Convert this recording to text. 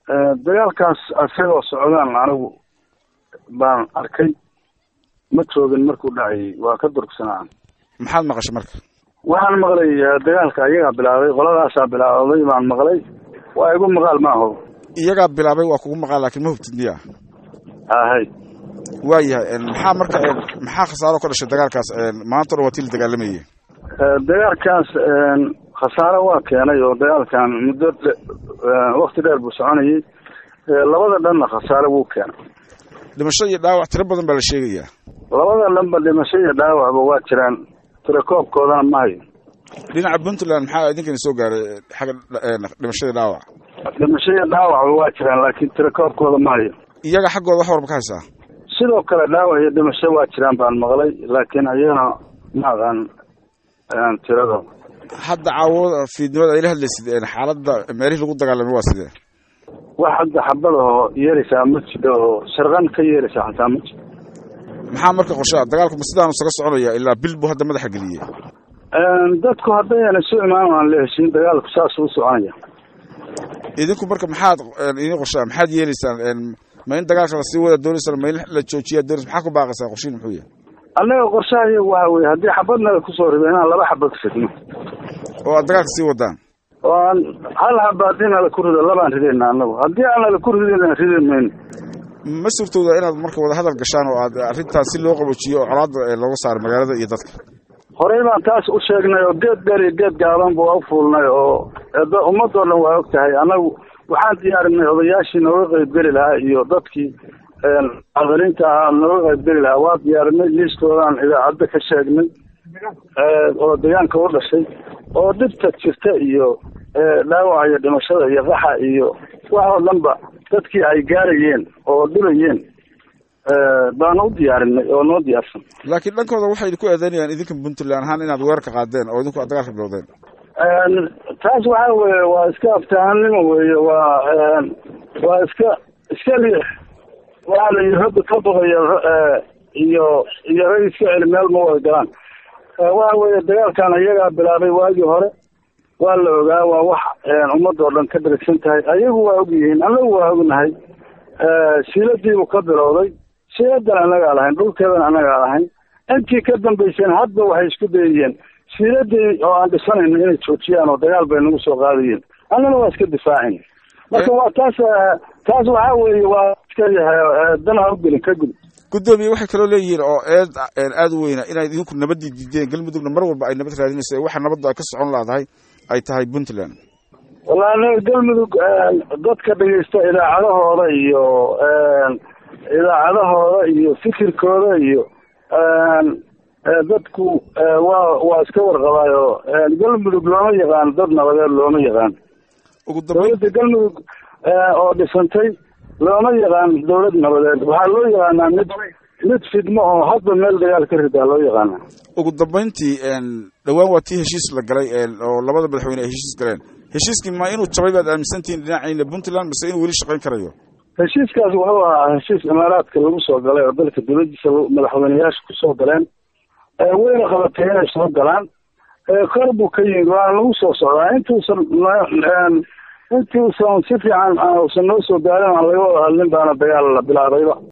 dagaalkaas isagoo socdaan anigu baan arkay ma joogin markuu dhacayay waa ka durugsanaa maxaad maqashay marka waxaan maqlay dagaalka iyagaa bilaabay qoladaasaa bilaabday baan maqlay waa igu maqaal maaho iyagaa bilaabay waa kugu maqaal laakiin ma hubtid miya ahay waayahay maxaa marka maxaa khasaaro ka dhashay dagaalkaas maanta o dhan waa tii la dagaalamayay dagaalkaas khasaaro waa keenay oo dagaalkan muddo wakti dheer buu soconayay labada dhanna khasaaro wuu keenay dhimasho iyo dhaawac tiro badan baa la sheegayaa labada dhanba dhimasho iyo dhaawacba waa jiraan tirakoobkoodana ma hayo dhinaca puntland maxaa idinkani soo gaaray xagga dhimashadii dhaawac dhimasho iyo dhaawacba waa jiraan laakiin tirakoobkooda ma hayo iyaga xaggooda wax warba ka haysaa sidoo kale dhaawac iyo dhimasho waa jiraan baan maqlay laakiin ayagana ma aqaan tiradooda hadda caawada fiidnimada ayla hadlaysid xaaladda meelihii lagu dagaalamay waa sidee wax hadda xabada oo yeeraysaa ma jiro oo sharqan ka yeeraysaa xataa ma jiro maxaa marka qorshaa dagaalku ma sidaanu isaga soconaya ilaa bil buu hadda madaxa geliyey dadku haddayna isu imaan aan la heshiin dagaalku saas u soconaya idinku marka maxaad idin qorshaa maxaad yeelaysaan ma in dagaalka lasii wada doonaysaan ma in la joojiyaa doonaysa maxaa ku baaqaysaa qorshiin muxuu yahay annaga qorshaha iyagu waxa weye haddii xabadnaga kusoo rido inaan laba xabad fidno oo aad dagaalka sii wadaan oo aan hal xaba haddii nala ku rido labaan ridayna annagu haddii aan nala ku ridin ridi mayno ma suurtooda inaad marka wada hadal gashaan oo aad arrintaas si loo qaboojiyo oo colaadda looga saaro magaalada iyo dadka horey baan taas u sheegnay oo geed dheer iyo geed gaaban bu u fuulnay oo ummadoo dhan waa og tahay annagu waxaan diyaarinay odayaashii nooga qaybgeli lahaa iyo dadkii muxaadiriinta ahaa nooga qaybgeli lahaa waa diyaarinay liiskoodaan idaacadda ka sheegnay oo deegaanka u dhashay oo dhibta jirta iyo dhaawaca iyo dhimashada iyo qaxa iyo wax oo dhanba dadkii ay gaarayeen oo dhibayeen baan u diyaarinay oo noo diyaarsan laakiin dhankooda waxay idinku eedeynayaan idinka puntland ahaan inaad weerarka qaadeen oo idinku aad dagaalka bilowdeen taas waxa weeye waa iska aftahanimo weeye waa waa iska iska liix waxaa la yidhi rabbi ka baqayo iyo iyo rag iska celi meel ma wada galaan waxa weeye dagaalkan iyagaa bilaabay waagii hore waa la ogaa waa wax ummadoo dhan ka dharigsan tahay ayagu waa og yihiin annagu waa ognahay siiladiibuu ka bilowday siiladan annagaa lahayn dhulkeedan annagaa lahayn intii ka dambayseen hadba waxay isku dayayeen siiladii oo aan dhisanayno inay joojiyaan oo dagaal bay nagu soo qaadayeen annana waa iska difaacin marka waa taas taas waxaa weeye waa iska yahay dan ha u gelin ka gud guddoomiye waxay kaloo leeyihiin oo eed aada u weyna inaad idinku nabadii diideen galmudugna mar walba ay nabad raadinayso waxa nabadda ay ka socon laadahay ay tahay puntland wallahi anaga galmudug dadka dhegeysta idaacadahooda iyo idaacadahooda iyo fikirkooda iyo dadku waa waa iska warqabaayo galmudug looma yaqaan dad nabadeed looma yaqaan dawladda galmudug oo dhisantay looma yaqaan dawlad nabadeed waxaa loo yaqaanaa mid mid fidmo oo hadba meel dagaal ka ridaa loo yaqaana ugu dambayntii dhowaan waa tii heshiis la galay oo labada madaxweyne ay heshiis galeen heshiiskii ma inuu jabay baad aaminsantihiin dhinaciina puntland mise inuu weli shaqayn karayo heshiiskaas wuxuu ahaa heshiis imaaraadka lagu soo galay oo dalka dawladiisa madaxweyneyaasha kusoo galeen wayna qabatay inay soo galaan kor buu ka yimid waana lagu soo socdaa intuusan intuusan si fiican usan noo soo gaarin aan laga wada hadlin baana dagaal la bilaabayba